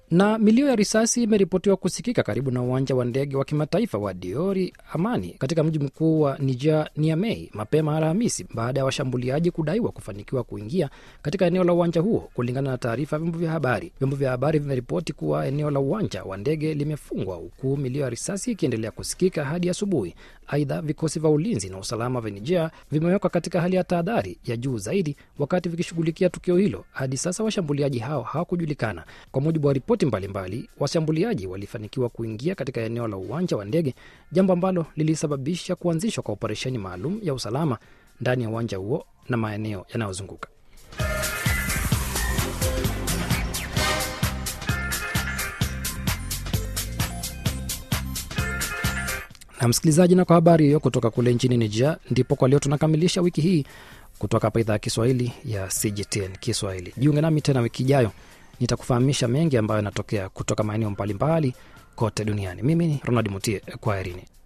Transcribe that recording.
Na milio ya risasi imeripotiwa kusikika karibu na uwanja wa ndege wa kimataifa wa Diori Amani katika mji mkuu wa Niger, Niamey, mapema Alhamisi baada ya washambuliaji kudaiwa kufanikiwa kuingia katika eneo la uwanja huo, kulingana na taarifa ya vyombo vya habari. Vyombo vya habari vimeripoti kuwa eneo la uwanja wa ndege limefungwa huku milio ya risasi ikiendelea kusikika hadi asubuhi. Aidha, vikosi vya ulinzi na usalama vya Niger vimewekwa katika hali ya tahadhari ya juu zaidi wakati vikishughulikia tukio hilo. Hadi sasa washambuliaji hao hawakujulikana. Kwa mujibu wa ripoti mbalimbali, washambuliaji walifanikiwa kuingia katika eneo la uwanja wa ndege, jambo ambalo lilisababisha kuanzishwa kwa operesheni maalum ya usalama ndani ya uwanja huo na maeneo yanayozunguka. na msikilizaji, na kwa habari hiyo kutoka kule nchini Niger, ndipo kwa leo tunakamilisha wiki hii kutoka hapa idhaa ya Kiswahili ya CGTN Kiswahili. Jiunge nami tena wiki ijayo, nitakufahamisha mengi ambayo yanatokea kutoka maeneo mbalimbali kote duniani. Mimi ni Ronald Mutie, kwaherini.